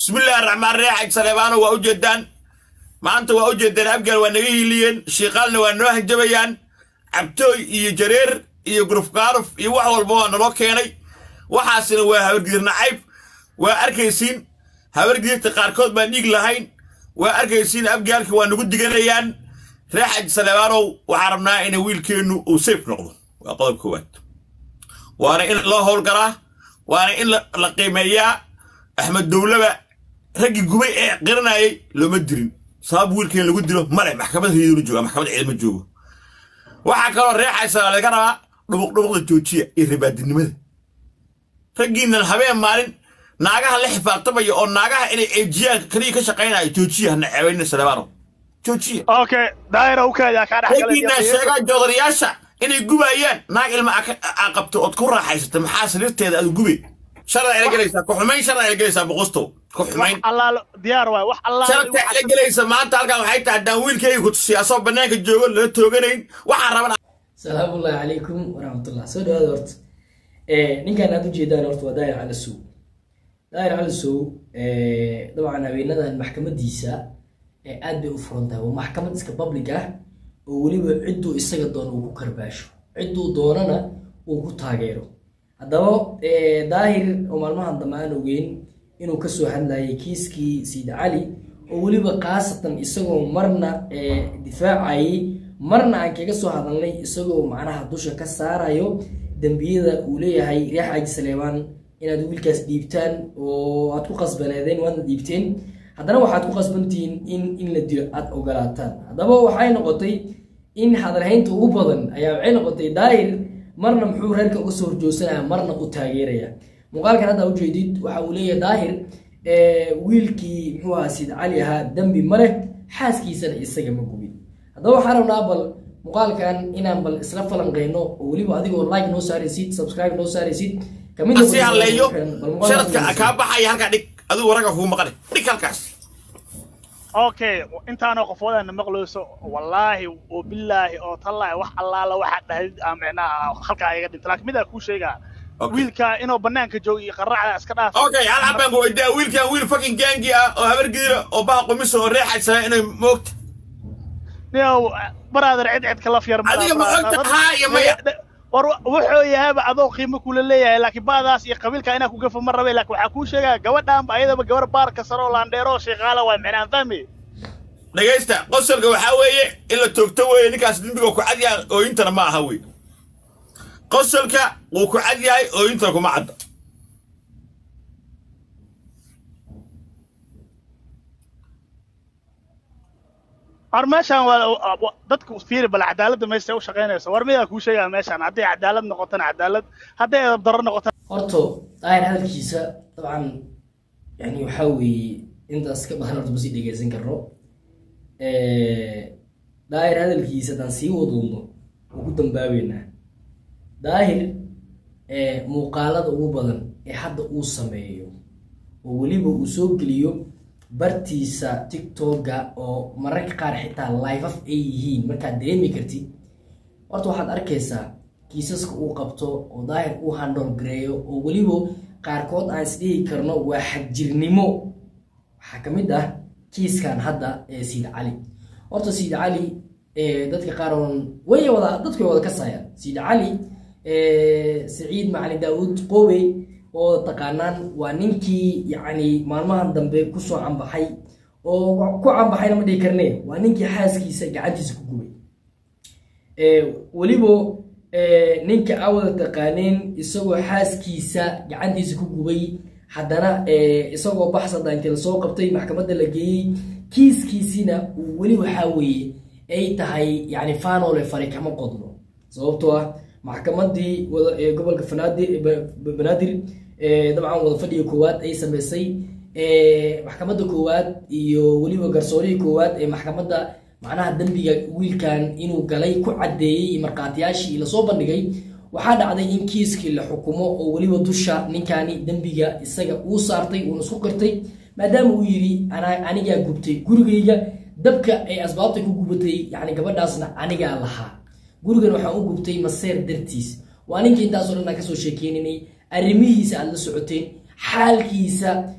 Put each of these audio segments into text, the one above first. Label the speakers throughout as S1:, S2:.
S1: bismillahi raxmaan raxiim saleebaano waa ujeedaan maanta waa ujeedaan abgaal waa naga hiiliyeen shiiqaalna waa noo hanjabayaan cabtooy iyo jareer iyo gurufgaaruf iyo wax walba waa naloo keenay waxaasina waa habargidir nacayb waa arkaysiin habargidirta qaarkood baan dhiig lahayn waa arkaysiin abgaalka waa nagu diganayaan reexaj saleebaanow waxaan rabnaa ina wiilkeennu uu sayf noqdo waa qodob koowaad waana in loo howlgalaa waana in la qiimeeyaa axmed dowlaba raggii gubay ee qiranayay looma dirin sabab wiilkeen lagu dilo male maxkamad riyaduna jooga maxkamad ciidama joogo waxaa kaloo reexaysa laga rabaa dhubuqdhubuqda joojiya iyo ribaadinimada raggiinan habeen maalin naagaha la xifaartamaya oo naagaha inay eejiyaan kaliya ka shaqaynaya joojiya hana ceebayna saleebaano joojiya
S2: okay daayira u kaayaa kaa dhex
S1: raggiina sheegaa joodarayaasha inay gubayaan naag ilma aa qabto ood ku raaxaysata maxaa sariirteeda aad gube sharda ila gelaysaa ku xumayn sharda ila gelaysaa boqostow ku xumayn
S2: allaalo diyaar waay wax allaalo
S1: sharta ila gelaysa maanta halkan waxay tahay haddaan wiilkayga ku tusiya asoo bannaanka joogo lala tooganayn waxaan raban
S3: salaamullahi calaykum waraxmatullah soo dhawaada horta ninkan aad ujeedaan horta waa daayir cali sow daayir cali sow dabcan haweenadan maxkamadiisa aad bay u furan tahay waa maxkamad iska public ah oo weliba cidduu isaga doono uu ku karbaasho cidduu doonana uu ku taageero haddaba daahir oo maalmahan dambe aan ogeyn inuu kasoo hadlayay kiiskii sayid cali oo weliba khaasatan isagoo marna difaacayay marna aan kaga soo hadalnay isagoo macnaha dusha ka saarayo dembiyada uu leeyahay reex xaaji saleebaan inaad wiilkaas dhiibtaan oo aad ku qasbaneedeen waadna dhiibteen haddana waxaad ku qasbantihiin in in la dilo aada ogolaataan haddaba waxay noqotay in hadalhaynta ugu badan ayaa waxay noqotay daahir marna muxuu reerka uga soo horjoogsanaya marna u taageeraya muuqaalkan hadda ujeedid waxa uu leeyahay daahir wiilkii muxuu ahaa sid cali ahaa dembi ma leh xaaskiisana isaga ma gubin haddaba waxaan rabnaa bal muuqaalkan inaan bal isla falanqeyno oo weliba adigoo like noo saaraysid subscribe noo saaraysid kamid
S1: si halleeyo sharadka kaa baxaya halkaa dhig adigu ragga kugu maqane dhig halkaas
S2: okay intaanoo qofoodana maqlayso wallaahi oo bilaahi oo tallaahi wax allaala waxa dhahdid aa micnaha halkaa iga dhinta laakiin midaa kuu sheegaa wiilka inuu bannaanka joogo iyo qarracda iska dhaaf
S1: okay hal xabaan ku weydaa wiilkan wiil fucking gaangi ah oo habar gidira oo baha qumisa oo reexaysa inay moogta
S2: niyow baraader cid cid kala fyar
S1: adiga ma ogta haa iyo maya
S2: war wuxuu yahayba adoo qiimo kula leeyahay laakiin baadaas iyo qabiilka inaa ku gafo ma rabe laakiin waxaa kuu sheegaa gabadhaanba ayadaba gabar baarka sare oo laandheero oo sheeqaala waa micnaan fahmi
S1: dhegaysta qosolka waxaa weeye in la toogto weeye ninkaas dembiga ku cad yahay ooyintana ma aha wey qosolka wuu ku cad yahay ooyintana kuma cadda
S2: war meeshaan waa dadka fiiri bal cadaaladda meesha u shaqaynayso war miyaa kuu sheegaa meeshaan hadday cadaalad noqotana cadaalad hadday edab darro noqotana
S3: horto daahir hadalkiisa dabcan yani waxaa weeye intaas ka badan horta masii dhegeysan karno daahir hadalkiisa haddaan sii wadoodno wuu ku dambaabeynaa daahir muuqaalada ugu badan ee hadda uu sameeyo oo weliba uu soo geliyo bartiisa tictoga oo mararka qaar xitaa lifeaf ay yihiin markaad dareemi kartid horta waxaad arkaysaa kiisaska uu qabto oo daahir uu handol gareeyo oo weliba qaarkood aan isdhihi karno waa xagjirnimo waxaa ka mid ah kiiskan hadda ee siid cali horta siid cali dadka qaar oon way wada dadku way wada kasayaan siid cali saciid macalin daawuud qowey oo taqaanaan waa ninkii yacni maalmahan dambe kusoo cambaxay oo ku cambaxayna ma dhihi karne waa ninkii xaaskiisa gacantiisa ku gubay weliba ninka awada taqaaneen isagoo xaaskiisa gacantiisa ku gubay haddana isagoo baxsada intii lasoo qabtay maxkamadda la geeyey kiiskiisina weli waxaa weeye ay tahay yani fanole fari kama qodno sababtoo ah maxkamadii gobolka banaadir dabcan wada fadhiga koowaad ay sameysay maxkamadda koowaad iyo weliba garsoorihii koowaad ee maxkamadda macnaha dembiga wiilkan inuu galay ku caddeeyey markhaatiyaashii lasoo bandhigay waxaa dhacday in kiiskii la xukumo oo weliba dusha ninkani dembiga isaga uu saartay uuna isku qirtay maadaama uu yidhi anigaa gubtay gurigayga dabka ay asbaabta ku gubatay yani gabadhaasna anigaa lahaa gurigan waxaan u gubtay maseer dartiis waa ninka intaasoo dhan aan kasoo sheekeyninay arrimihiisa aad la socoteen xaalkiisa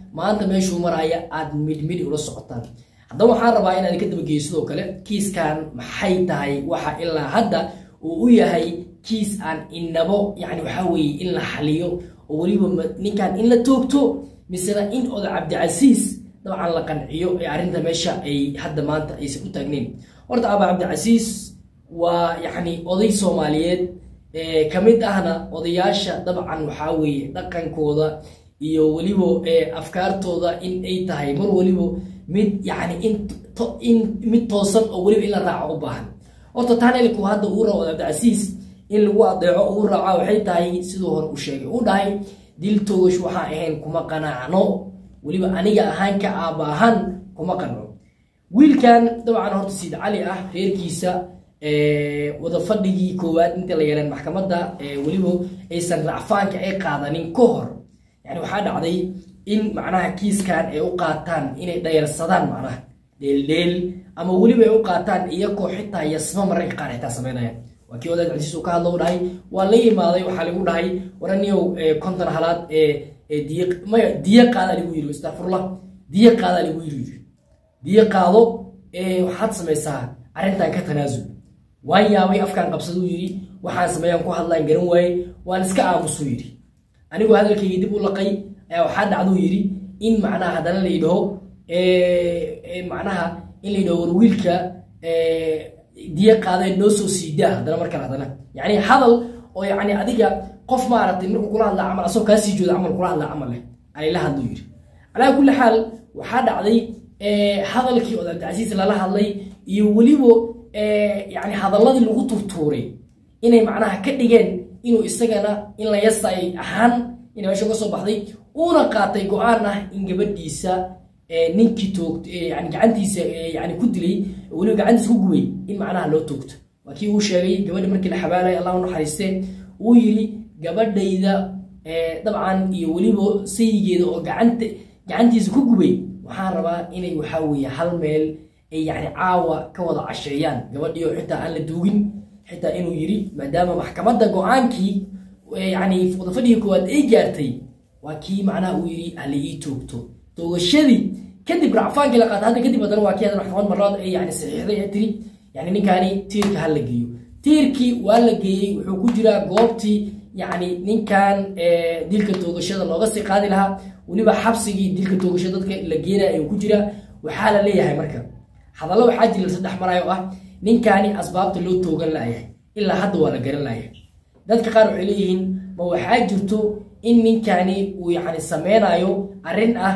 S3: maanta meeshuu maraya aad midmid ula socotaan haddaba waxaan rabaa inaad ka dabageeyo sidoo kale kiiskan maxay tahay waxa ilaa hadda uu u yahay kiis aan inabo yani waxaa weeye in la xaliyo oo weliba ninkan in la toogto misena in oda cabdicasiis dabcan la qanciyo ee arrinta meesha ay hadda maanta aysan u taagnayn horta aba cabdicasiis waa yacni oday soomaaliyeed ka mid ahna odayaasha dabcan waxaa weeye dhaqankooda iyo weliba afkaartooda in ay tahay mar weliba mid yani in mid toosan oo weliba in la raaco u baahan horta tanelku hadda uu rabo cabdicasiis in lagu adeeco uu raaca waxay tahay siduu hore u sheegay uu dhahay dil toogash waxaa ahayn kuma qanacno weliba aniga ahaan ka aaba ahaan kuma qanco wiilkan dabcan horta siid cali ah reerkiisa wada fadhigii koowaad inta la yeeleen maxkamadda weliba aysan racfaanka ay qaadanin ka hor yani waxaa dhacday in macnaha kiiskan ay u qaataan inay dhayarsadaan macnaha dheeldheel ama weliba ay u qaataan iyakoo xitaa yasma mararka qaar xitaa sameynayaan waa kii wadaad cabdisiis uu ka hadlo u dhahay waa la yimaaday waxaa lagu dhahay waraniyow konton halaad diy maya diyo qaada lagu yiri astafurlah diyo qaada lagu yiri diyo qaado waxaad samaysaa arrintan ka tanaasul waan yaabay afkaan qabsaduu yidhi waxaan sameeyaan ku hadlaan garan waaye waan iska aamusuu yidhi anigoo hadalkaygii dib u laqay ayaa waxaa dhacduu yidhi in macnaha haddana la yidhaho macnaha in la yidhaho war wiilka diyo qaadee noo soo siidaa haddana markale haddana yacni hadal oo yacni adiga qof maaragtay markuu kula hadlaa camal asagoo kaa sii jooda camal kula hadlaa camal leh alayla hadluu yidhi calaa kulli xaal waxaa dhacday hadalkii oo cabdicasiis lala hadlay iyo weliba yani hadaladii lagu turtuuray inay macnaha ka dhigeen inuu isagana in la yastay ahaan ina meesha uga soo baxday uuna qaatay go-aan ah in gabadhiisa ninkii toog yani gacantiisa yani ku dilay weliba gacantiisa ku gubay in macnaha loo toogto waa kii uu sheegay gabadha markii la xabaalay allah u naxariistee uu yidhi gabadhayda dabcan iyo weliba sayigeeda oo gacanta gacantiisa ku gubay waxaan rabaa inay waxaa weeye hal meel ay yani caawa ka wada casheeyaan gabadhii oo xitaa aan la duugin xitaa inuu yidhi maadaama maxkamadda go-aankii yani wadafadhigii koowaad ay gaartay waa kii macnaha uu yidhi hala ii toogto toogashadii kadib racfaankii la qaata hadda kadib haddana waa kii hadda maxkamad marlaad ay yani saxiixday ee tiri yani ninkaani tiirka ha la geeyo tiirkii waa la geeyey wuxuu ku jiraa goobtii yani ninkan dilka toogashada looga sii qaadi lahaa weliba xabsigii dilka toogashada dadka la geenaya ayuu ku jiraa waxaa la leeyahay marka hadallo waxaa jira saddex marayo ah ninkaani asbaabta loo toogan laayahay ilaa hadda waa la garan laayahay dadka qaar waxay leeyihiin ma waxaa jirto in ninkaani uu yani sameynayo arrin ah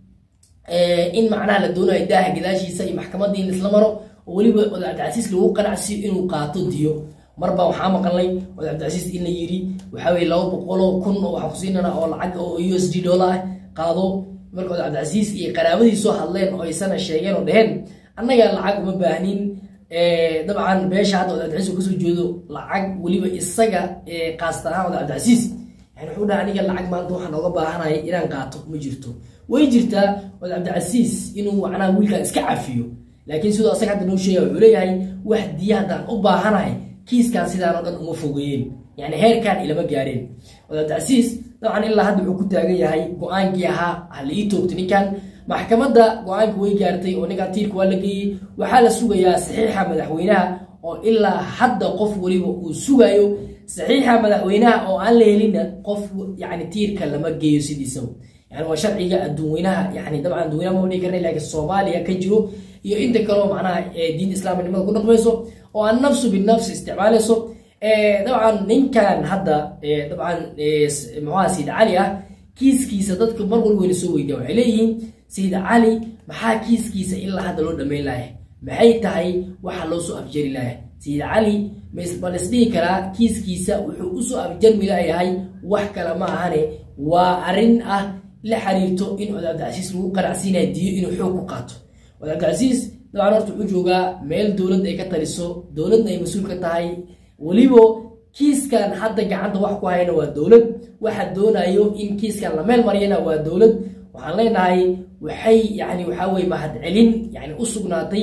S3: in macnaha la doonayo daaha gadaashiisa iyo maxkamadda in isla maro oo weliba oda cabdicasiis lagu qanacsiyo inuu qaato diyo marba waxaa maqalnay oda cabdicasiis in la yidhi waxaa weye laba boqoloo kun oo waxaan kusiinana oo lacag oo u s d dollar ah qaado marka oda cabdicasiis iyo qaraabadiisoo hadleen oo aysana sheegeen oo dheheen annaga lacag uma baahnin dabcan meesha hadda oda cabdicasiis kasoo jeedo lacag weliba isaga qaasta ahaan oda cabdicasiis yani wuxuu dhaha aniga lacag maanta waxaan ooga baahanaya inaan qaato ma jirto way jirtaa oda cabdicasiis inuu macnaha wiilkan iska cafiyo laakiin sidoo asaga hadda noo sheegaya wuxuu leeyahay wax diya haddaan u baahanahay kiiskan sidaan oo dhan uma fogeeyeen yani heerkan ilama gaareen oda cabdicasiis dabcan ilaa hadda wuxuu ku taagan yahay go-aankii ahaa hala ii toogto ninkan maxkamadda go-aanka way gaartay oo ninkan tiirka waa la geeyey waxaa la sugayaa saxiixa madaxweynaha oo ilaa hadda qof weliba uu sugayo saxiixa madaxweynaha oo aan la helinna qof yani tiirka lama geeyo sidiisaba yani waa sharciga adduunweynaha yani dabcan adduunweynaha ma dhihi karna laakiin soomaaliya ka jiro iyo inta kaleo macnaha diinta islaamnimada ku dhaqmayso oo aan nafsu binafsi isticmaalayso dabcan ninkan hadda dabcan muxuha sayid cali ah kiiskiisa dadka mar walba wayna soo weydiya waxay leeyihiin sayid cali maxaa kiiskiisa ilaa hadda loo dhammayn lahay maxay tahay waxa loo soo afjari lahay sayid cali ma lisdhihi karaa kiiskiisa wuxuu usoo afjarmi layahay wax kale ma ahane waa arrin ah la xiriirto in oda cabdicasiis lagu qanacsiinaya diyo inuu xoog ku qaato oda cabdicasiis dabcan horta wuxuu joogaa meel dowladda ay ka taliso dowladna ay mas-uul ka tahay weliba kiiskan hadda gacanta wax ku hayana waa dowlad waxa doonayo in kiiskan la meel mariyana waa dowlad waxaan leenahay waxay yani waxaa weye mahadcelin yani u sugnaatay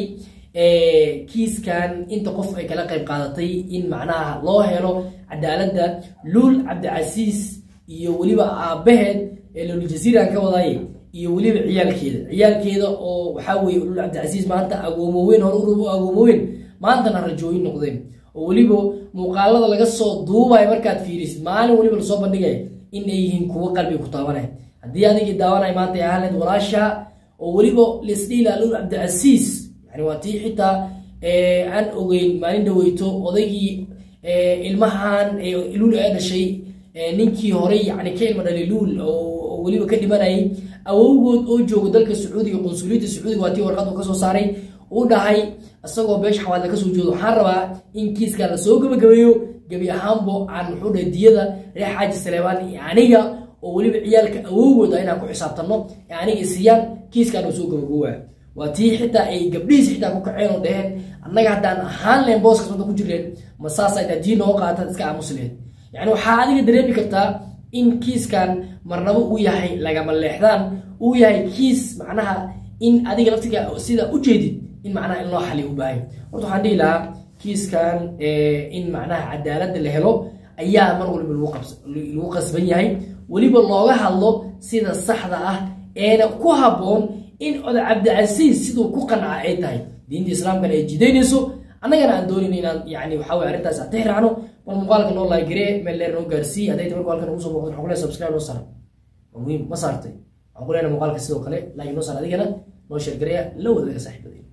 S3: kiiskan inta qof ay kala qayb qaadatay in macnaha loo helo cadaaladda luul cabdicasiis iyo weliba aabbaheed ee loljaziiran ka wadaye iyo weliba ciyaalkeeda ciyaalkeeda oo waxaa weeye ulul cabdicasiis maanta agoomoweyn hore u agoomoweyn maantana rajooyin noqdeen oo weliba muuqaalada laga soo duubayo markaad fiirisid maalin weliba lasoo bandhigaya in ay yihiin kuwo qalbiga ku taabanaya haddii adigii daawanaya maanta ay ahaaleed walaasha oo weliba lisdhiila ulul cabdicasiis yani waa tii xitaa aan ogeyn maalin dhaweyto odaygii ilmahan luul ee dhashay ninkii horey yani ka ilma dhalay luul oo weliba ka dhimanayay awowgood oo jooga dalka sacuudiga qunsuliyadda sacuudiga waa tii warqad uu kasoo saaray uu dhahay isagoo beesha xawaadla kasoo jeedo waxaan rabaa in kiiskan lasoo gabagabeeyo gebi ahaanbo aan muxuu dhahay diyada reer xaaji saleebaan iyo aniga oo weliba ciyaalka awowgooda inaan ku xisaabtanno ee aniga siiyaan kiiskan uu soo gabagabowaa waa tii xitaa ay gabdhihiis xitaa ku kaceen oo dheheen annaga haddaan ahaan leen booskaas wadda ku jireen ma saasa intaa diin nooga qaataad iska aamusleen yani waxaa adiga dareemi kartaa in kiiskan marnabo uu yahay lagama leexdaan uu yahay kiis macnaha in adiga laftiga sida ujeedid in macnaha in loo xaliyo u baahay horta waxaan dhihi lahaa kiiskan in macnaha cadaaladda la helo ayaa mar waliba lagu qasban yahay weliba looga hadlo sida saxda ah eena ku habboon in oda cabdicasiis siduu ku qanca ay tahay diinta islaamkana ay jidaynayso annagana aan doonin inaan yani waxaa weye arrintaas aan tixraacno bal muuqaalka noo laagiree meel dheer noo gaarsii hadday tabar muuqaalka nagu soo muuqdo waxaan ku leeyahay subscribe noo saara waa muhiim ma saartay waxaan ku leenahay muuqaalka sidoo kale like noo saar adigana noo sheergareya la wadaaga saaxiibadeen